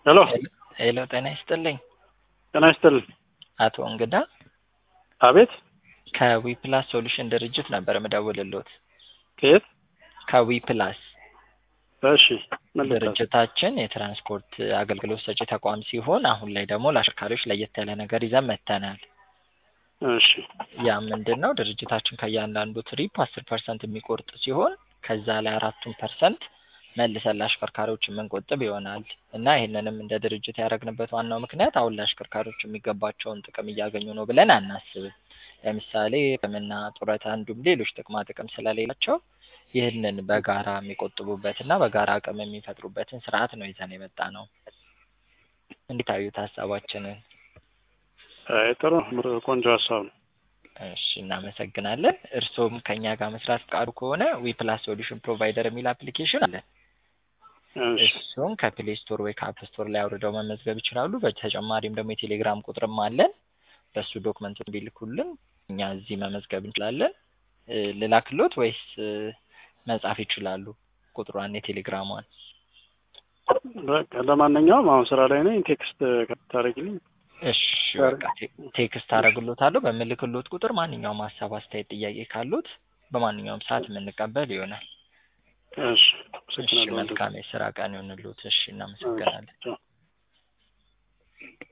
ሄሎ ሄሎ ጤና ይስጥልኝ ጤና ይስጥልኝ። አቶ እንግዳ አቤት ከዊፕላስ ሶሉሽን ድርጅት ነበር የምደውልልዎት። ከየት? ከዊፕላስ እሺ ምን ልታዘዝ? ድርጅታችን የትራንስፖርት አገልግሎት ሰጪ ተቋም ሲሆን አሁን ላይ ደግሞ ለአሽከርካሪዎች ለየት ያለ ነገር ይዘን መጥተናል። እሺ ያ ምንድን ነው? ድርጅታችን ከእያንዳንዱ ትሪፕ አስር ፐርሰንት የሚቆርጥ ሲሆን ከዛ ላይ አራቱን ፐርሰንት መልሰን ለአሽከርካሪዎች የምንቆጥብ ይሆናል እና ይህንንም እንደ ድርጅት ያደረግንበት ዋናው ምክንያት አሁን ለአሽከርካሪዎች የሚገባቸውን ጥቅም እያገኙ ነው ብለን አናስብም። ለምሳሌ ሕክምና፣ ጡረታ እንዲሁም ሌሎች ጥቅማ ጥቅም ስለሌላቸው ይህንን በጋራ የሚቆጥቡበት እና በጋራ አቅም የሚፈጥሩበትን ስርዓት ነው ይዘን የመጣ ነው። እንዴት አዩት ሀሳባችንን? አይ ጥሩ ምር- ቆንጆ ሀሳብ ነው። እሺ እናመሰግናለን። እርስዎም ከእኛ ጋር መስራት ፈቃዱ ከሆነ ዊፕላስ ሶሉሽን ፕሮቫይደር የሚል አፕሊኬሽን አለን። እሺ እሱን ከፕሌይ ስቶር ወይ ከአፕ ስቶር ላይ አውርደው መመዝገብ ይችላሉ። በተጨማሪም ደግሞ የቴሌግራም ቁጥርም አለን። በሱ ዶክመንቱን ቢልኩልን እኛ እዚህ መመዝገብ እንችላለን። እ፣ ልላክሎት ወይስ እ፣ መጻፍ ይችላሉ? ቁጥሯን የቴሌግራሟን በቃ ለማንኛውም አሁን ስራ ላይ ነኝ። ቴክስት ታደርግልኝ። እሺ በቃ ቴ- ቴክስት አደርግሎታለሁ። በምልክሎት ቁጥር ማንኛውም ሀሳብ፣ አስተያየት፣ ጥያቄ ካሉት በማንኛውም ሰዓት የምንቀበል ይሆናል። እሺ እሺ አመሰግናለሁ። መልካም የስራ ቀን ይሁንልዎት። እሺ እናመሰግናለን። ቻው።